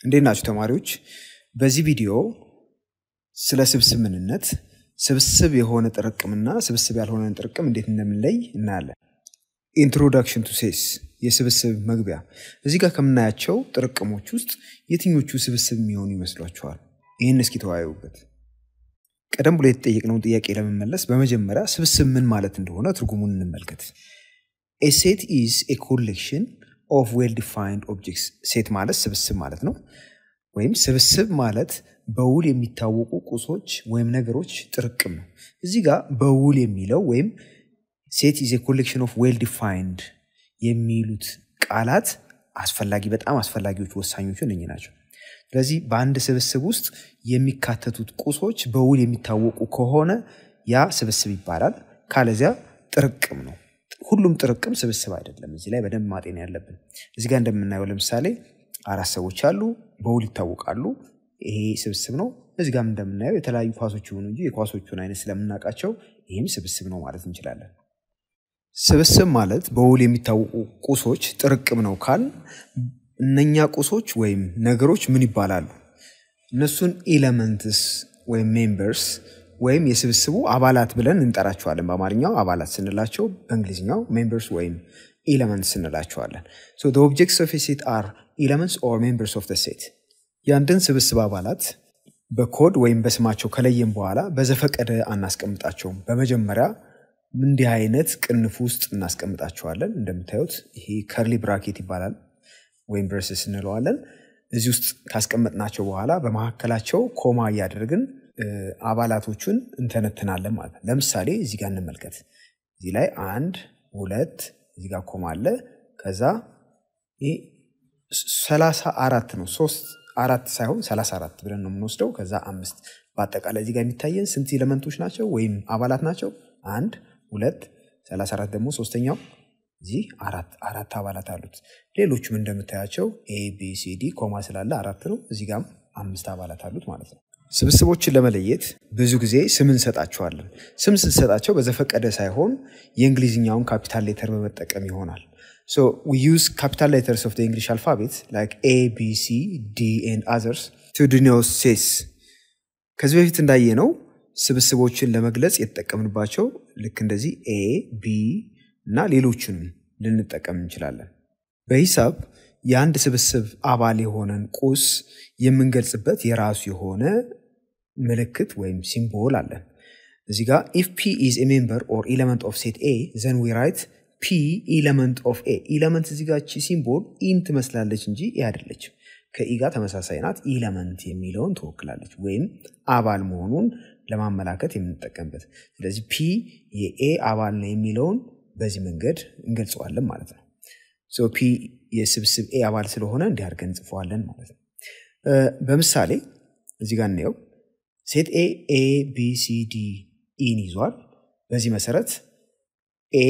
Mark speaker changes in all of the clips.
Speaker 1: እንዴት ናችሁ ተማሪዎች? በዚህ ቪዲዮ ስለ ስብስብ ምንነት፣ ስብስብ የሆነ ጥርቅምና ስብስብ ያልሆነን ጥርቅም እንዴት እንደምንለይ እናያለን። ኢንትሮዳክሽን ቱ ሴስ የስብስብ መግቢያ። እዚህ ጋር ከምናያቸው ጥርቅሞች ውስጥ የትኞቹ ስብስብ የሚሆኑ ይመስሏችኋል? ይህን እስኪ ተወያዩበት። ቀደም ብሎ የተጠየቅነውን ጥያቄ ለመመለስ በመጀመሪያ ስብስብ ምን ማለት እንደሆነ ትርጉሙን እንመልከት። ኤ ሴት ኢዝ ኤ ኮሌክሽን ኦፍ ዌል ዲፋይንድ ኦብጀክትስ። ሴት ማለት ስብስብ ማለት ነው። ወይም ስብስብ ማለት በውል የሚታወቁ ቁሶች ወይም ነገሮች ጥርቅም ነው። እዚህ ጋር በውል የሚለው ወይም ሴት ኢዝ ኤ ኮሌክሽን ኦፍ ዌል ዲፋይንድ የሚሉት ቃላት አስፈላጊ በጣም አስፈላጊዎች ወሳኞቹ እነኚህ ናቸው። ስለዚህ በአንድ ስብስብ ውስጥ የሚካተቱት ቁሶች በውል የሚታወቁ ከሆነ ያ ስብስብ ይባላል። ካለዚያ ጥርቅም ነው። ሁሉም ጥርቅም ስብስብ አይደለም። እዚህ ላይ በደንብ ማጤን ያለብን። እዚህ ጋር እንደምናየው ለምሳሌ አራት ሰዎች አሉ፣ በውል ይታወቃሉ። ይሄ ስብስብ ነው። እዚህ ጋር እንደምናየው የተለያዩ ኳሶች ይሆኑ እንጂ የኳሶቹን አይነት ስለምናውቃቸው ይህም ስብስብ ነው ማለት እንችላለን። ስብስብ ማለት በውል የሚታወቁ ቁሶች ጥርቅም ነው ካል እነኛ ቁሶች ወይም ነገሮች ምን ይባላሉ? እነሱን ኢለመንትስ ወይም ሜምበርስ ወይም የስብስቡ አባላት ብለን እንጠራቸዋለን። በአማርኛው አባላት ስንላቸው፣ በእንግሊዝኛው ሜምበርስ ወይም ኢለመንትስ እንላቸዋለን። ሶ ዘ ኦብጀክትስ ኦፍ ሴት አር ኢለመንትስ ኦር ሜምበርስ ኦፍ ሴት። የአንድን ስብስብ አባላት በኮድ ወይም በስማቸው ከለየም በኋላ በዘፈቀደ አናስቀምጣቸውም። በመጀመሪያ እንዲህ አይነት ቅንፍ ውስጥ እናስቀምጣቸዋለን። እንደምታዩት ይሄ ከርሊ ብራኬት ይባላል ወይም ብረስስ እንለዋለን። እዚህ ውስጥ ካስቀመጥናቸው በኋላ በመካከላቸው ኮማ እያደረግን አባላቶቹን እንተነትናለን ማለት ነው። ለምሳሌ እዚህ ጋር እንመልከት። እዚህ ላይ አንድ ሁለት፣ እዚህ ጋር ኮማ አለ። ከዛ ይህ ሰላሳ አራት ነው። ሶስት አራት ሳይሆን ሰላሳ አራት ብለን ነው የምንወስደው። ከዛ አምስት በአጠቃላይ እዚህ ጋር የሚታየን ስንት ኤሌመንቶች ናቸው ወይም አባላት ናቸው? አንድ ሁለት፣ ሰላሳ አራት ደግሞ ሶስተኛው እዚህ አራት አራት አባላት አሉት። ሌሎቹም እንደምታያቸው ኤ ቢ ሲ ዲ ኮማ ስላለ አራት ነው። እዚህ ጋም አምስት አባላት አሉት ማለት ነው። ስብስቦችን ለመለየት ብዙ ጊዜ ስም እንሰጣቸዋለን። ስም ስንሰጣቸው በዘፈቀደ ሳይሆን የእንግሊዝኛውን ካፒታል ሌተር በመጠቀም ይሆናል። ሶ ዊ ዩዝ ካፒታል ሌተርስ ኦፍ እንግሊሽ አልፋቤት ላይክ ኤ ቢ ሲ ዲ ኤንድ አዘርስ ቱ ዲኖት ሴትስ። ከዚህ በፊት እንዳየነው ስብስቦችን ለመግለጽ የተጠቀምንባቸው ልክ እንደዚህ ኤ ቢ እና ሌሎችንም ልንጠቀም እንችላለን። በሂሳብ የአንድ ስብስብ አባል የሆነን ቁስ የምንገልጽበት የራሱ የሆነ ምልክት ወይም ሲምቦል አለን። እዚህ ጋር ኢፍ ፒ ኢዝ ኤ ሜምበር ኦር ኢለመንት ኦፍ ሴት ኤ ዘን ዊ ራይት ፒ ኢለመንት ኦፍ ኤ። ኢለመንት እዚህ ጋር ሲምቦል ኢን ትመስላለች እንጂ ኤ አይደለችም። ከኢ ጋር ተመሳሳይ ናት። ኢለመንት የሚለውን ትወክላለች ወይም አባል መሆኑን ለማመላከት የምንጠቀምበት። ስለዚህ ፒ የኤ አባል ነው የሚለውን በዚህ መንገድ እንገልጸዋለን ማለት ነው። ፒ የስብስብ ኤ አባል ስለሆነ እንዲህ አድርገን እንጽፈዋለን ማለት ነው። በምሳሌ እዚህ ጋር እናየው። ሴት ኤ ኤ ቢ ሲ ዲ ኢን ይዟል። በዚህ መሰረት ኤ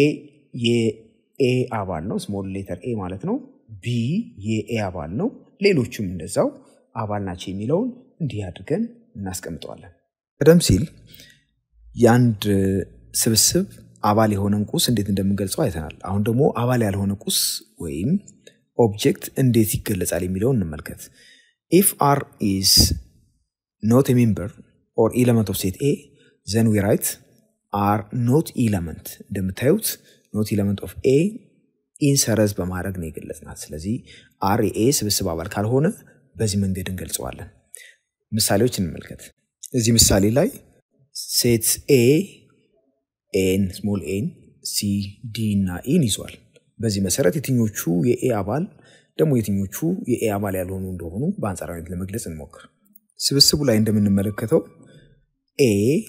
Speaker 1: የኤ አባል ነው፣ ስሞል ሌተር ኤ ማለት ነው። ቢ የኤ አባል ነው። ሌሎቹም እንደዛው አባል ናቸው የሚለውን እንዲህ አድርገን እናስቀምጠዋለን። ቀደም ሲል የአንድ ስብስብ አባል የሆነን ቁስ እንዴት እንደምንገልጸው አይተናል። አሁን ደግሞ አባል ያልሆነ ቁስ ወይም ኦብጀክት እንዴት ይገለጻል የሚለውን እንመልከት። ኢፍ አር ኢዝ ኖት ሜምበር ኦር ኢለመንት ኦፍ ሴት ኤ ዘን ዊ ራይት አር ኖት ኢለመንት። እንደምታዩት ኖት ኢለመንት ኦፍ ኤ ኢን ሰረዝ በማድረግ ነው የገለጽናት። ስለዚህ አር የኤ ስብስብ አባል ካልሆነ በዚህ መንገድ እንገልጸዋለን። ምሳሌዎች እንመልከት። እዚህ ምሳሌ ላይ ሴት ኤ ኤን ስሞል ኤን ሲ ዲ እና ኢን ይዟል። በዚህ መሰረት የትኞቹ የኤ አባል ደግሞ የትኞቹ የኤ አባል ያልሆኑ እንደሆኑ በአንጻራዊነት ለመግለጽ እንሞክር። ስብስቡ ላይ እንደምንመለከተው ኤ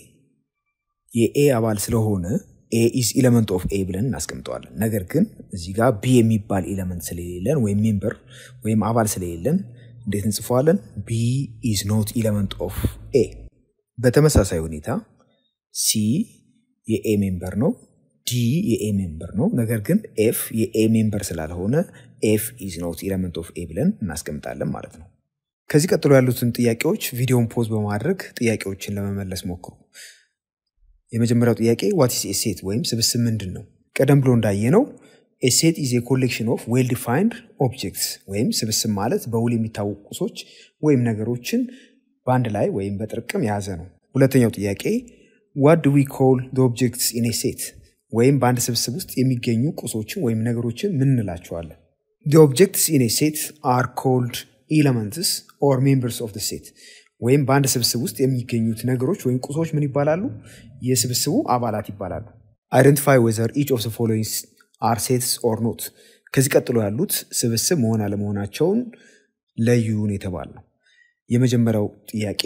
Speaker 1: የኤ አባል ስለሆነ ኤ ኢዝ ኢለመንት ኦፍ ኤ ብለን እናስቀምጠዋለን። ነገር ግን እዚህ ጋር ቢ የሚባል ኢለመንት ስለሌለን ወይም ሜምበር ወይም አባል ስለሌለን እንዴት እንጽፈዋለን? ቢ ኢዝ ኖት ኢለመንት ኦፍ ኤ። በተመሳሳይ ሁኔታ ሲ የኤ ሜምበር ነው። ዲ የኤ ሜምበር ነው። ነገር ግን ኤፍ የኤ ሜምበር ስላልሆነ ኤፍ ኢዝ ኖት ኢለመንት ኦፍ ኤ ብለን እናስቀምጣለን ማለት ነው። ከዚህ ቀጥሎ ያሉትን ጥያቄዎች ቪዲዮን ፖዝ በማድረግ ጥያቄዎችን ለመመለስ ሞክሩ። የመጀመሪያው ጥያቄ ዋት ኢዝ ኤ ሴት ወይም ስብስብ ምንድን ነው? ቀደም ብሎ እንዳየነው ሴት ኢዝ ኮሌክሽን ኦፍ ዌል ዲፋይንድ ኦብጀክትስ ወይም ስብስብ ማለት በውል የሚታወቁ ቁሶች ወይም ነገሮችን በአንድ ላይ ወይም በጥርቅም የያዘ ነው። ሁለተኛው ጥያቄ ዋት ዱ ዊ ኮል ኦብጀክትስ ኢን ሴት ወይም በአንድ ስብስብ ውስጥ የሚገኙ ቁሶችን ወይም ነገሮችን ምን እንላቸዋለን? ኦብጀክትስ ኢን ሴት አር ኮልድ ኤለመንትስ ኦር ሜምበርስ ኦፍ ሴት ወይም በአንድ ስብስብ ውስጥ የሚገኙት ነገሮች ወይም ቁሶች ምን ይባላሉ? የስብስቡ አባላት ይባላሉ። አይደንቲፋይ ወዘር ኢች ኦፍ ፎሎዊንግስ አር ሴትስ ኦር ኖት። ከዚህ ቀጥሎ ያሉት ስብስብ መሆን አለመሆናቸውን ለዩን የተባል ነው። የመጀመሪያው ጥያቄ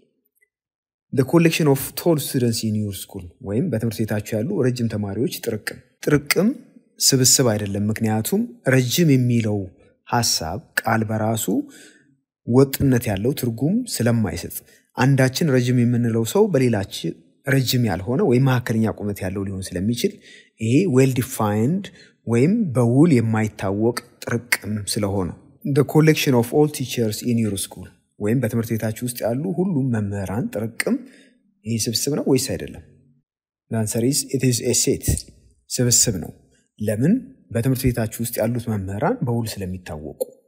Speaker 1: ኮሌክሽን ኦፍ ቶል ስቱደንትስ ኢን ዩር ስኩል ወይም በትምህርት ቤታቸው ያሉ ረጅም ተማሪዎች ጥርቅም። ጥርቅም ስብስብ አይደለም፣ ምክንያቱም ረጅም የሚለው ሀሳብ ቃል በራሱ ወጥነት ያለው ትርጉም ስለማይሰጥ አንዳችን ረጅም የምንለው ሰው በሌላችን ረጅም ያልሆነ ወይም መካከለኛ ቁመት ያለው ሊሆን ስለሚችል ይሄ ዌል ዲፋይንድ ወይም በውል የማይታወቅ ጥርቅም ስለሆነ ኮሌክሽን ኦፍ ኦል ቲቸርስ ኢን ዩር ስኩል ወይም በትምህርት ቤታችሁ ውስጥ ያሉ ሁሉም መምህራን ጥርቅም ይህ ስብስብ ነው ወይስ አይደለም? አንሰሪዝ ሴት ስብስብ ነው። ለምን? በትምህርት ቤታችሁ ውስጥ ያሉት መምህራን በውል ስለሚታወቁ